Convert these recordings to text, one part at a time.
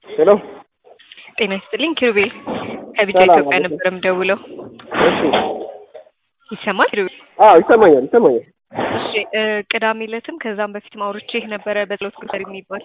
ሄሎ ጤና ይስጥልኝ ኪሩቤል ከቢጫ ሰላም ኢትዮጵያ አለይኩም። ነበር የምደውለው። እሺ ይሰማል ኪሩቤል? አዎ ይሰማኛል ይሰማኛል እሺ እ ቅዳሜ ዕለትም ከዛም በፊትም አውርቼህ ነበረ በጸሎት ግንባር የሚባል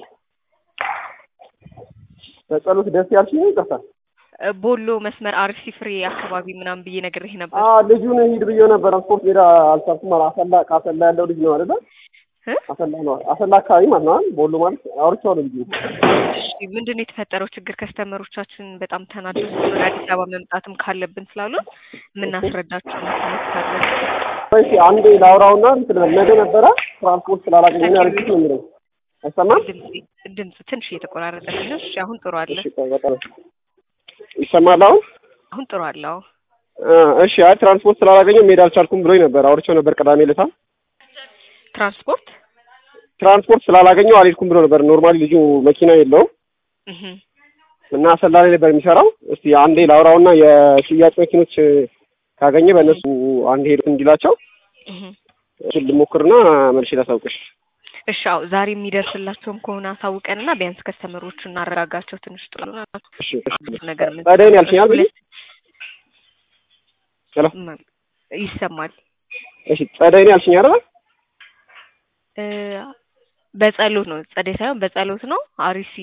በጸሎት ደስ ያልሽኝ ይጠፋል እ ቦሎ መስመር አርሲ ፍሬ አካባቢ ምናምን ብዬ ነግሬህ ነበር አዎ ልጁን ሂድ ብዬው ነበር ስፖርት ሜዳ አልቻልኩም ማለት አሰላ ከአሰላ ያለው ልጅ ነው አይደለ እ? አሰላ ነው አሰላ አካባቢ ማለት ነው አይደል? ቦሎ ማለት አውርቼዋለሁ ልጁ እሺ ምንድን ነው የተፈጠረው ችግር? ከስተመሮቻችን በጣም ተናደው ወደ አዲስ አበባ መምጣትም ካለብን ስላሉ የምናስረዳቸው መስመታለን። ወይስ አንዴ ላውራውና እንትን ነገ ነበረ ትራንስፖርት ስላላገኘ ነው ያልኩት ነው የሚለው አይሰማም ድምፅ ትንሽ እየተቆራረጠልኝ ነው። እሺ አሁን ጥሩ አለ። እሺ ቆይ በጣም ይሰማል አሁን አሁን ጥሩ አለ። አዎ እ እሺ አይ ትራንስፖርት ስላላገኘው መሄድ አልቻልኩም ብሎኝ ነበር አውርቼው ነበር ቅዳሜ ዕለት ትራንስፖርት ትራንስፖርት ስላላገኘው አልሄድኩም ብሎ ነበር ኖርማሊ ልጁ መኪና የለውም እህ እና አሰላ ላይ ነበር የሚሰራው። እስቲ አንዴ ላውራውና የሽያጭ መኪኖች ካገኘ በእነሱ አንድ ሄዱ እንዲላቸው እህ እሱን ልሞክርና መልሼ ላሳውቅሽ። እሺ አዎ ዛሬ የሚደርስላቸውም ከሆነ አሳውቀንና ቢያንስ ከስተመሮቹ እናረጋጋቸው። ትንሽ ጥሩ ነው እሺ ነገር ምን ጸደይን ያልሽኛል ብዬ ሄሎ ም- ይሰማል እሺ ጸደይን ያልሽኝ አይደል? እ በጸሎት ነው ጸደይ ሳይሆን በጸሎት ነው አሪሲ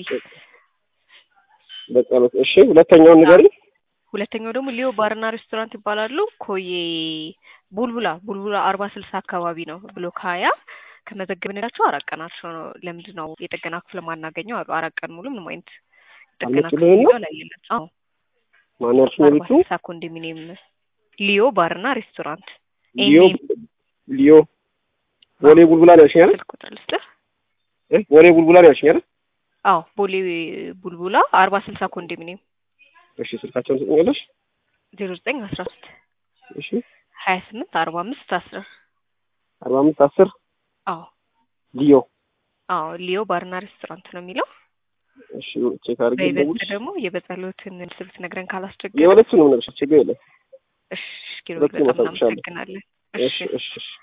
በጸሎት እሺ። ሁለተኛውን ንገሪኝ። ሁለተኛው ደግሞ ሊዮ ባርና ሬስቶራንት ይባላሉ። ኮዬ ቡልቡላ ቡልቡላ አርባ ስልሳ አካባቢ ነው ብሎክ ሀያ ከመዘገብንላቸው አራት ቀናቸው ነው። ለምንድን ነው የጥገና ክፍል ማናገኘው አሉ። አራት ቀን ሙሉ ምንም አይነት ጥገና ክፍል አልመጡልህም ነው? ሊዮ ላይ የላቸው። አዎ ማን ያልሽኝ አርባ ቤቱ? ስልሳ ኮንዶሚኒየም ሊዮ ባርና ሬስቶራንት ሊዮ ሊዮ ቦሌ ቡልቡላ ነው ያልሽኝ አይደል? ስልክ ቁጥር ልስጥህ። እ ቦሌ ቡልቡላ ነው ያልሽኝ አይደል? አዎ ቦሌ ቡልቡላ አርባ ስልሳ ኮንዶሚኒየም እሺ ስልካቸውን ትሰጪኛለሽ? ዜሮ ዘጠኝ አስራ ሶስት እሺ ሀያ ስምንት አርባ አምስት አስር አርባ አምስት አስር አዎ ሊዮ አዎ ሊዮ ባርና ሬስቶራንት ነው የሚለው። እሺ ቼክ አድርጌ በይበልጥ ልደውልሽ። ደግሞ የበጸሎትን ስብት ነግረን ካላስቸገረ የሁለቱን ነው የምነግርሽ ችግር የለም። እሺ ኪሎ ሁለቱንም በጣም አሳውቅሻለሁ። እናመሰግናለን። እሺ እሺ እሺ እሺ